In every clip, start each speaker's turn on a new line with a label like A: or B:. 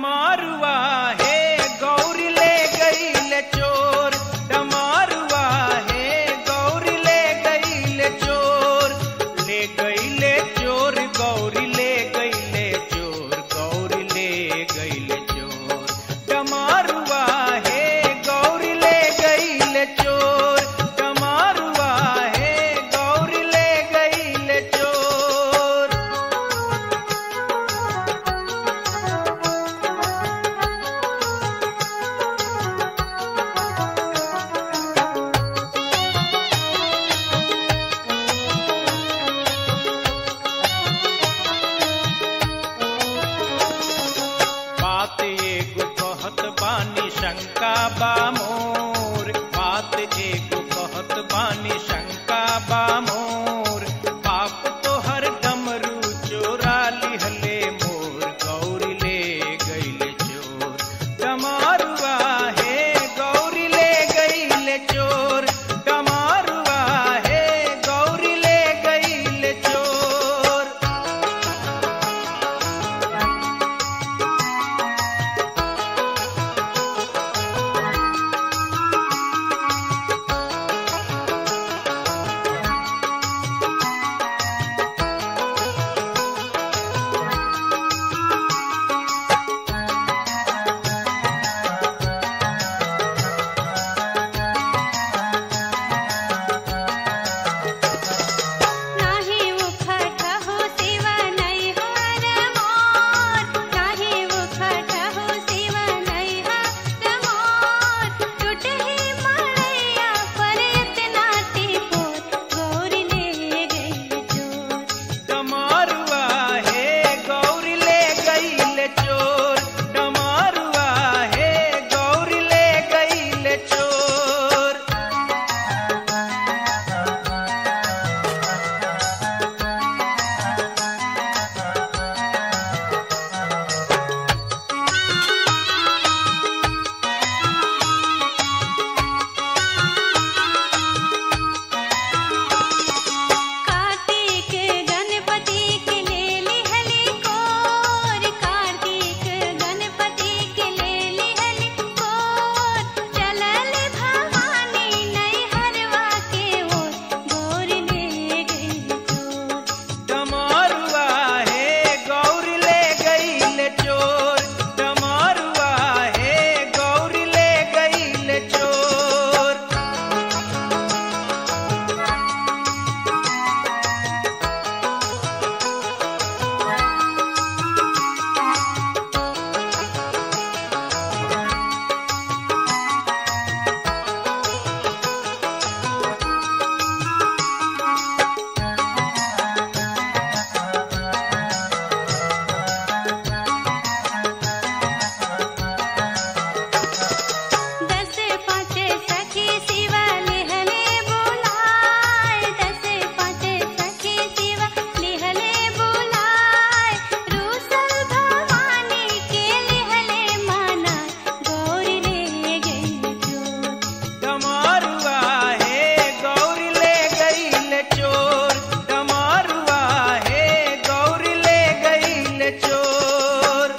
A: डमारुआ हे गौरी ले गईल चोर डमारुआ हे गौरी ले गईल चोर ले गईले चोर गौरी ले गईले चोर गौरी ले गईले चोर डमारुआ हे गौरी ले गईल चोर डमारुआ हे गौरी ले गईल चोर बात एगो कहत बानी शंका बा मोर बात एगो कहत बानी शंका बा मोर पाप तो हर डमरू चोरा लिहले मोर गौरी ले गईले चोर डमारुआ हे गौरी ले गईले चोर डमारुआ हे गौरी ले गईले चोर
B: नाही उखट हो शिव नैहर मोर नाही उखट हो शिव नैहर मोर टूटही मड़ैया पर इतना टिपोर गौरी ले गई चोर
A: डमारुआ हे गौरी ले गईले चोर डमारुआ हे गौरी ले गईले चोर
B: कार्तिक गणपति के ले लिहली कोर कार्तिक गणपति के ले लिहली कोर चलल भवानी नैहरवा के ओर गौरी ले गई चोर
A: डमारुआ हे गौरी ले गईले चोर डमारुआ हे गौरी ले गईले चोर
B: दस पाँच सखी शिव लिहले बुलाए दस पाँच सखी शिव लिहले बुलाए रूसल भवानी के लिहले माना गौरी ले गई चोर
A: डमारुआ हे गौरी ले गईले चोर डमारुआ हे गौरी ले गईले चोर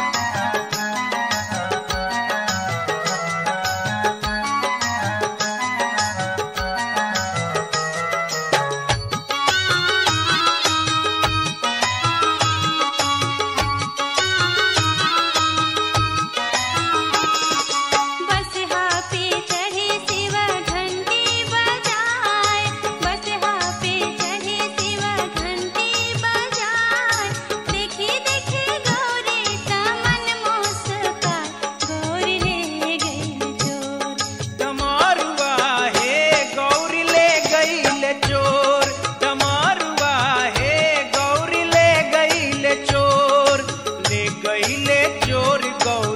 B: बस पे चढ़े शिव घंटी बजाए बस पे चढ़े शिव घंटी बजाए देखी देखी गौरी तमन मुस्कान गौरी ले गई चोर
A: डमारुआ हे गौरी ले गईले चोर डमारुआ हे गौरी ले गईले चोर ले गईले चोर गौरी